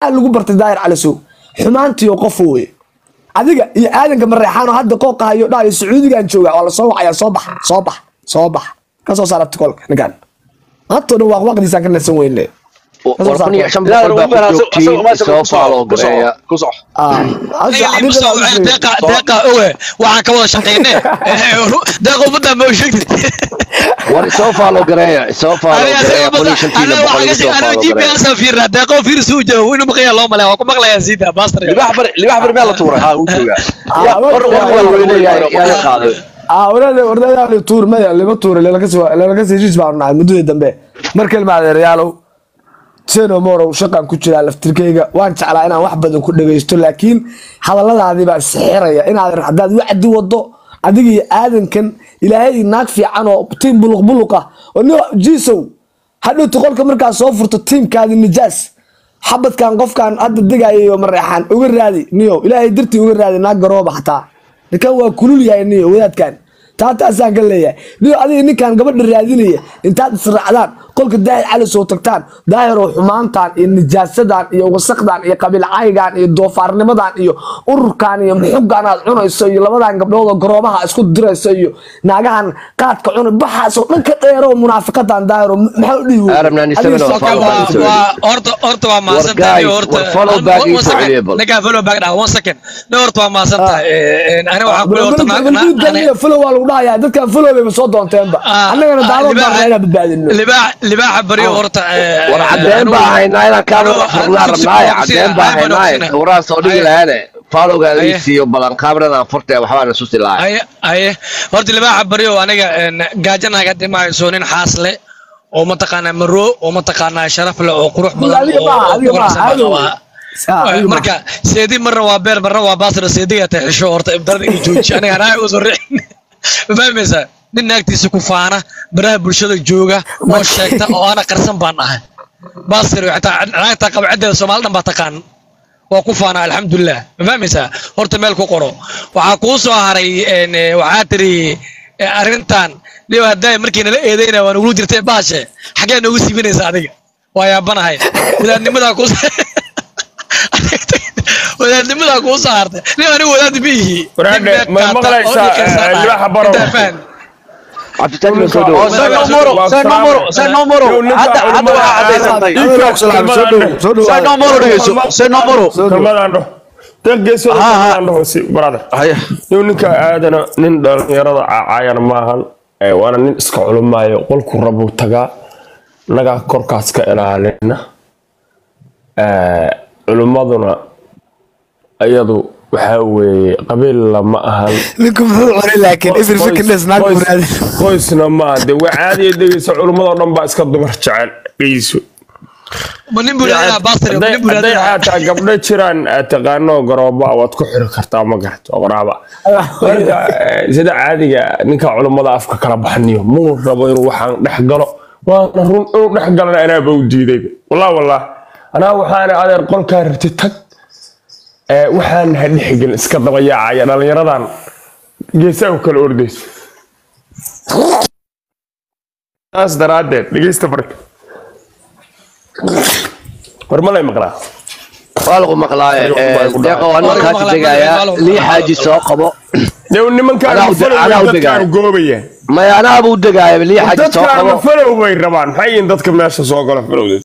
lagu bartay daahir calisow xumaantiyo qof wey adiga iyo aadanka mareexaan oo hadda qooqahayo dhahayo sacuudigan jooga waa lasoo wacaya soo bax soo bax soo bax kasoo saar abtikolka ninkan maantoo dhan waaqwaaqdiisaan ka nasan weyne war kun iyo shan boqol baa ku joogtiin soo faalo gareeya deeqa owe waxaan ka wada shaqeyne deeqa ummadda ma sheegtid war soo faalo gareeya soo faalo gareeya kun iyo shantiina boqol igu soo faalo gareeya gps fiirna deeqo fiir suu joogo inuu maqaya loo malaya waa ku maqlayaa siida baastar libax bar libax bar meel la tuuray ha uu joogaa war war weyne yaa yaa la qaaday warada warada tuur maya lima tuure lalakasi heshiis baanu nahay muddadii dambe markal maadeerayaalow seno morow shaqan ku jiraa laftirkeyga waan jeclaa inaan wax badan ku dhagaysto laakiin hadalladaadii baa sixiraya inaad haddaad wacdi wado adiga iyo aadankan ilaahay naag fiican oo tiim buluq buluq ah oo ni jiisow hadhowta qolka markaa soo furto tiimkaadi nijaas xabadkan qofkan hadda degayayo mareexaan uga raadi niyo ilaahay dartii uga raadi naag garooba xataa ninkan waa kulul yahay niyo wadaadkan taataasaan ka leeyahay niyo adiga ninkan gabadha raadinaya intaad israacdaan qolka daahir cali soo tagtaan daahiroo xumaantan iyo nijaasadan iyo wasaqdan iyo qabiilcaygan iyo doofaarnimadan iyo ururkan iyo muxugan aad cunayso iyo labadan gabdhood oo garoobaha isku dirayso iyo naagahan qaadka cunay baxaasoo dhan ka dheero munaafiqadan daahiro maxaa u dhihi Arabnaan isaga noo faalo horta horta waa mahadsantahay guys, horta war follow back One- one is second. available. ninkaa follow back dhaha one second nin horta waa mahadsantahay ani waxaan kule horta na- na- ani- folo waa lagu dhahayaa dadkan folo bayba soo doonteenba Ah, annagana ah, daawad libaaxa- baan inaan badbaadino libaax libaaxa baryo horta eh, war eh, cadeen anigu- baa haynaa inaan kaan anigu- furnaa anigu si- rabnaaye si- cadeen baa ayaan haynaaye ogsinay. sawiraan soo dhigi Ay- lahaane faalogaan Aye. ii siiyo balan kaamiradan furtee waxbaan isusi lahay aye aye horta libaaxa baryo aniga een, gaajanaga dhimahayso nin xaas leh oo mataqaanaa maroo oo mataqaanaa sharaf leh oo qurux badan adiga oo- maaha, oo adiga ku wanaagsan maaha, baa adiga qabaa. Ah, adiga marka seedi marna waa beer marna waa baasra seediga tahay xisho horta ibdarada inuu jooji aniga anaa usoo riixin ma fahmaysaa nin naagtiisa ku faana baraha bulshada jooga oo sheegta oo ana qarsan baan ahay baasir xitaa naagta qaba ciddeeda soomaali dhan baa taqaan waa ku faana alxamdulilah ma fahmaysaa horta meel ku qoro waxaa kuu soo haray een, eh, waxaa tiri eh, arrintan dhiba hadday markii nala eedeynaya waa nugula jirtay baashe xaggee noogu siibinaysa adiga waa yaabanahay wadaadnimadaa ku wadaadnimadaa kuu soo hartay nin anigu wadaad ma ihi Waraadhe, Nin ma beed qaata maqlaysaa, oo ii qirsan eh, tahay. libaaxa barow? Intaa faham. cabditaagna soo dhowo Say no more, say no more, say no more. Hadda hadda waa cadaysantay. Say no more dhegeyso. Say no more. kalmadaan dhaho deeq geesooda Ha, ha. kalmadaan dhaho si brother Haya. nin ninka aadana nin dhalinyarada caayana maahan ee waana nin iska culumaayo qolku rabuu tagaa nagaa korkaas ka ilaalina Ee, culummaduna iyadu waxaa weeye qabiil lama ahan ninku muxuu cunay laakiin ifir fikirnes naag buu Qoys- raadi qoysna maa de waa caadiya dhegeysa culummadoo dhan baa iska dumar jecel dhegeyso Ma nin buu leeyahay baasir ma nin buu hadday leeyahay xataa gabdho jiraan aad taqaano garooba waad ku xiri kartaa ma garato qoraaba marka eh, sida caadiga ninka culummada afka kala baxniyo muu rabo inuu waxaan dhex galo waana run inuu dhex galana anaaba u diiday wallah wallah anaa waxaana adeer qolkaa rabti tag Eh, waxaan ha dhexgelin iska daba yaacaya dhallinyaradan geesaa u kala ordayso saas daraaddeed dhegeysta marka war ma lay maqlaa waa lagu maqlaaye deeqa waa nin kaasi degayaa lii xaaji soo qabo Dee nimankaan Anaa u- mafalow anaa u dadkaan degaaya. goobaya maya anaabuu degaaya lii xaaji soo dadkaan qabo mafalow bay rabaan maxay yihiin dadka meesha soo gala falowda